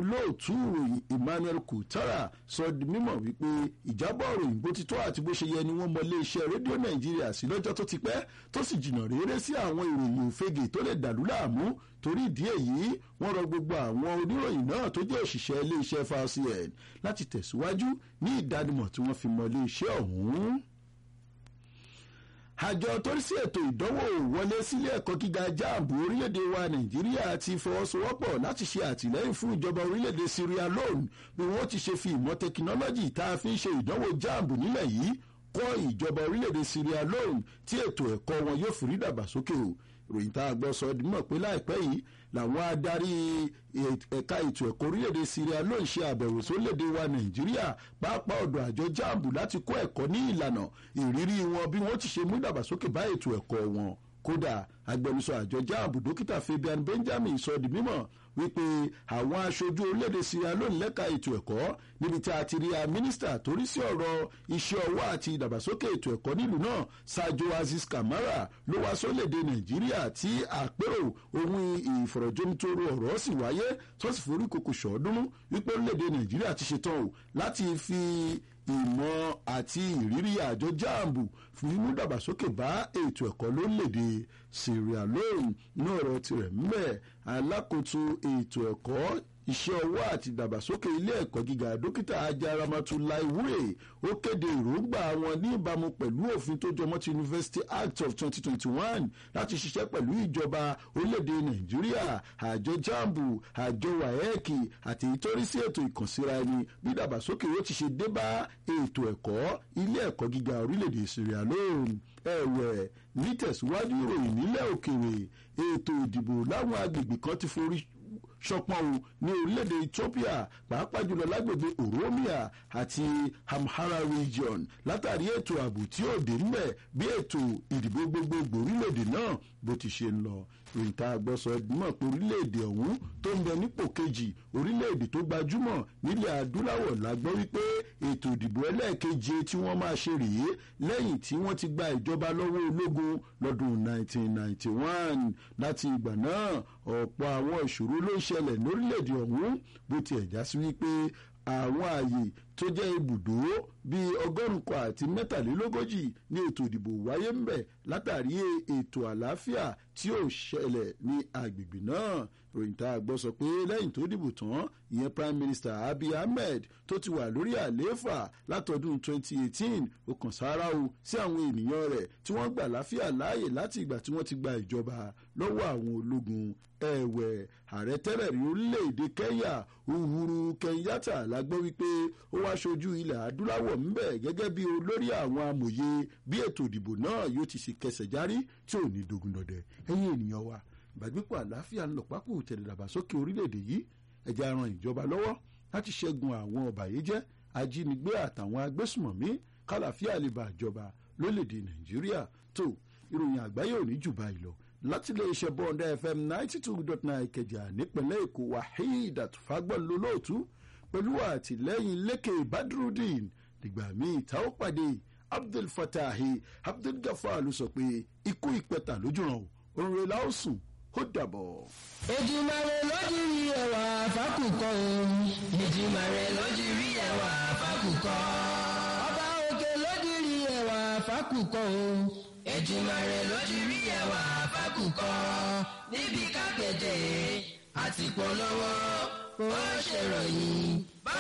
olóòtú ìròyìn emmanuel kutara sọ di mímọ̀ wípé ìjábọ̀ ìròyìn bó ti tó àti bó ṣe yẹ ni wọ́n mọ iléeṣẹ́ rédíò nàìjíríà sí lọ́jọ́ tó ti pẹ́ tó sì jìnnà réré sí àwọn ìròyìn òfegè tó lè dàlú láàmú torí ìdí èyí wọ́n rọ gbogbo àwọn oníròyìn náà tó jẹ́ òṣìṣẹ́ iléeṣẹ́ falcn láti tẹ̀síwájú ní ìdánimọ̀ tí wọ́n fi mọ iléeṣẹ́ ọ̀hún àjọ tó ń sí ètò ìdánwò wọlé sílé ẹ̀kọ́ gíga jáàbù orílẹ̀-èdè wa nàìjíríà ti fọwọ́sowọ́pọ̀ láti ṣe àtìlẹ́yìn fún ìjọba orílẹ̀-èdè syria loan bí wọ́n ti ṣe fi ìmọ̀ tẹkinọ́lọ́jì tá a fi ń ṣe ìdánwò jáàbù nílẹ̀ yìí kọ́ ìjọba orílẹ̀-èdè syria loan tí ètò ẹ̀kọ́ wọn yóò fi rí dàgbàsókè o ìròyìn tá a gbọ́ sọ dímọ̀ pé láìpẹ́ yìí làwọn adarí ẹ̀ka ètò ẹ̀kọ́ orílẹ̀-èdè syria ló ń ṣe àbẹ̀wò sórílẹ̀-èdè wa nàìjíríà pàápàá ọ̀dọ̀ àjọ jambu láti kọ́ ẹ̀kọ́ ní ìlànà ìrírí wọn bí wọ́n ti ṣe mú ìdàgbàsókè bá ètò ẹ̀kọ́ wọn kódà agbẹnusọ àjọ jambu dókítà fabian benjamin sọ di mímọ̀ wípé àwọn aṣojú orílẹ̀-èdè syria lónìí lẹ́ka ètò ẹ̀kọ́ níbi tí a ti rí a mínísítà torí sí ọ̀rọ̀ iṣẹ́ ọwọ́ àti ìdàgbàsókè ètò ẹ̀kọ́ nílùú náà sajo aziz kamara ló wá sórílẹ̀-èdè nàìjíríà tí àpérò ohun ìfọ̀rọ̀jomitoro ọ̀rọ̀ sì wáyé tó sì forí kòkò ṣọ́ọ́dúnrún wípé orílẹ̀-èdè nàìjíríà ti ṣetán o láti fi ìmọ̀ àti ìrírí àjọ jambu fún mímú dàgbàsókè bá ètò ẹ̀kọ́ lórílẹ̀‐èdè syria lóhùn ní ọ̀rọ̀ tirẹ̀ mẹ́ alákòóso ètò ẹ̀kọ́ iṣẹ́ ọwọ́ àti ìdàgbàsókè ilé ẹ̀kọ́ gíga dókítà ajaramatulai wúrè ó kéde èròǹgbà wọn ní ìbámu pẹ̀lú òfin tó jọmọ́ ti university act of 2021 láti ṣiṣẹ́ pẹ̀lú ìjọba orílẹ̀-èdè nàìjíríà àjọ jambu àjọ waec àti ìtọ́rí sí ètò ìkànsíra ẹni bí ìdàgbàsókè yóò ti ṣe dé bá ètò ẹ̀kọ́ ilé ẹ̀kọ́ gíga orílẹ̀-èdè syria lóhùn ẹ̀wẹ̀ nítẹ̀síwájú ìròyìn nílẹ̀ òkèèrè ètò ìdìbò láwọn agbègbè kan ti forí ṣọpọ́n o ní orílẹ̀-èdè ethiopia pàápàá jùlọ lágbègbè oromia àti amhara region látàrí ètò ààbò tí ó dé ńbẹ̀ bí ètò ìdìbò gbogbogbò orílẹ̀-èdè náà bó ti ṣe ń lọ rìntà àgbọ̀sọ mọ̀ pé orílẹ̀-èdè ọ̀hún tó ń bẹ nípò kejì orílẹ̀-èdè tó gbajúmọ̀ nílẹ̀ adúláwọ̀ la gbọ́ wípé ètò ìdìbò ẹlẹ́ẹ̀keje tí wọ́n máa ṣe rèé lẹ́yìn tí wọ́n ti gba ìjọba lọ́wọ́ ológun lọ́dún 1991 láti ìgbà náà ọ̀pọ̀ àwọn ìṣòro ló ń ṣẹlẹ̀ lórílẹ̀-èdè ọ̀hún bó tiẹ̀ já sí wípé àwọn ààyè tó jẹ́ ibùdó bíi ọgọ́rùn-ún kan àti mẹ́tàlélógójì ní ètò ìdìbò wáyé ń bẹ̀ látàrí ètò àlàáfíà tí ò ṣẹlẹ̀ ní agbègbè náà ròyìn tá a gbọ́ sọ pé lẹ́yìn tó dìbò tán ìyẹn prime minister abiy ahmed tó ti wà lórí àlééfà látọdún 2018 ó kàn sára o sí àwọn ènìyàn rẹ̀ tí wọ́n gbà láfíà láàyè láti ìgbà tí wọ́n ti gba ìjọba lọ́wọ́ àwọn ológun ẹ̀wẹ̀ ààrẹ tẹ́lẹ̀ rí orílẹ̀-èdè kenya uhuru kenyatta la gbọ́ wípé ó wá ṣojú ilẹ̀ adúláwọ̀ ńbẹ̀ gẹ́gẹ́ bí olórí àwọn amòye bí ètò ìdìbò náà yóò ti ṣe kẹsẹ̀ járí tí ò ní dogun dọ̀dẹ̀ ẹ̀yin ènìyàn wa ìbàgbépọ̀ àlàáfíà ń lọ pápó tẹ̀lé dàgbàsókè orílẹ̀-èdè yìí ẹ̀jẹ̀ ran ìjọba lọ́wọ́ láti ṣẹ́gun àwọn ọ̀bàyéjẹ́ ajínigbé àtàwọn agbésùmọ̀mí kálàfíà lè bá ìjọba lólèdè nàìjíríà tó ìròyìn àgbáyé ò ní jù báyìí lọ láti lè ṣe bọ́ọ̀dà fm ninety two dot nine kẹjà nípínlẹ̀ èkó waheed fagbọ́n lólóòtú pẹ̀lú àtìlẹ́yìn lẹ́kẹ̀ badrudeen dìgbà míì tá ó pàdé abdul fatahi abdul gafar ló sọ pé ikú ìpẹta lójúràn òun rẹ̀ la ó sùn ó dàbọ̀. Èjìmàrè lójú rí ẹwà fákùkọ o. Èjìmàrè lójú rí ẹwà fákùkọ. Ọba òkè lójú rí ẹwà fákùkọ o. Èjìmàrè lójú rí ẹwà fákùkọ. Níbi kápẹ́tẹ̀ àti polówó ó ṣèròyìn